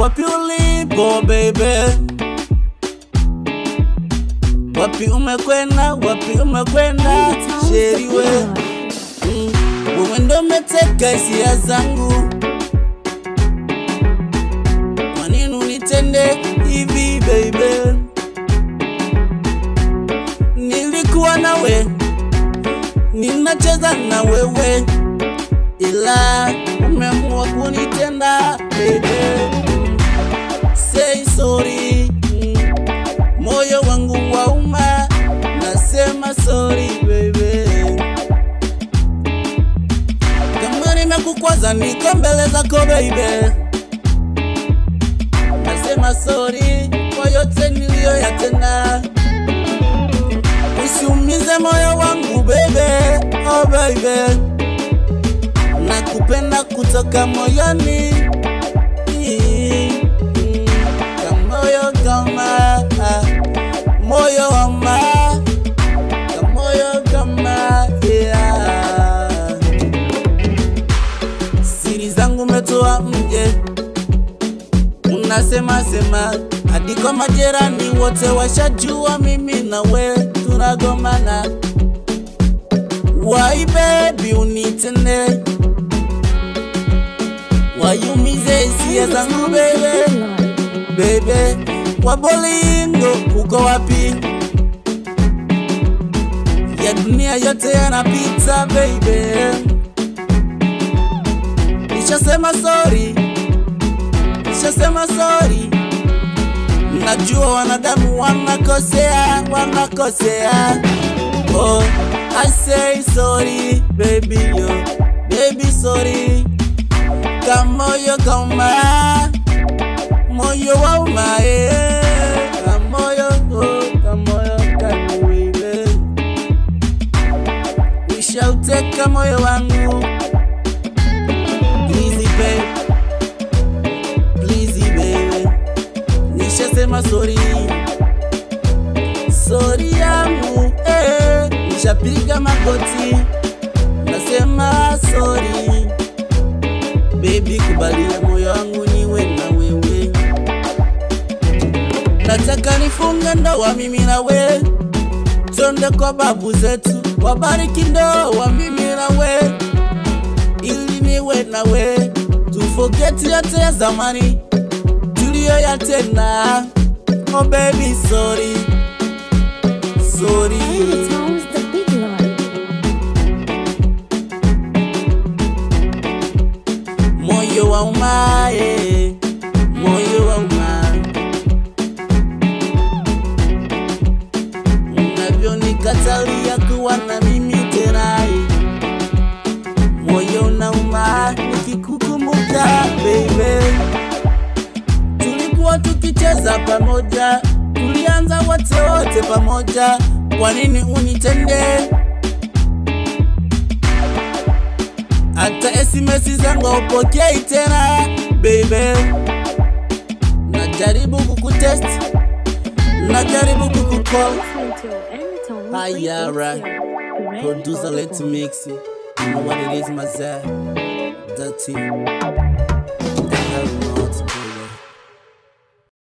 wapi ulipo baby, wapi umekwenda, wapi umekwenda sheri we Mm, wewe ndo umeteka hisia zangu, kwa nini unitende hivi baby? Nilikuwa nawe, ninacheza na wewe, ila umeamua kunitenda baby. Say sorry, Mm, moyo wangu wauma, nasema sorry baby. Kama nimekukwaza niko mbele zako baby, nasema sorry kwa yote niliyoyatenda. Usiumize moyo wangu baby, oh baby, nakupenda kutoka moyoni. Mm, Kamoyo kama moyo wama kamoyo kama yeah. Siri zangu umetoa mje, unasema sema hadi kwa majirani wote washajua mimi na we tunagomana. Why baby unitende, wayumize hisia zangu baby, baby wabolingo uko wapi? Ya dunia yote yanapita baby, nishasema sorry, nishasema sorry. Najua wanadamu wanakosea, wanakosea. Oh, I say sorry baby yo, baby sorry. Kamoyo kauma, moyo wauma eh. Kamoyo oh, kamoyo kaniwile. Nishauteka moyo wangu. Please babe, please baby. Nishasema sorry, sorry yangu eh. Nishapiga magoti, nasema sorry baby, kubalia moyo wangu niwe na wewe. Nataka nifunge ndoa mimi na we, twende kwa babu zetu wabariki ndoa mimi na we, ili niwe na we, tufogeti yote ya zamani tuliyoyatenda. Oh baby sorry, sorry. Tones the big lord. moyo wa umaye, moyo wa uma, unavyonikatalia kuwa na mimi tena, moyo unauma nikikukumbuka baby. Tulikuwa tukicheza pamoja, tulianza wote wote pamoja, kwa nini unitende hata SMS zangu haupokei tena baby, najaribu kukutest, najaribu kukukall. Listen to Anytone Ayara, 380. producer, let's mix it. You know what it is, my Dirty.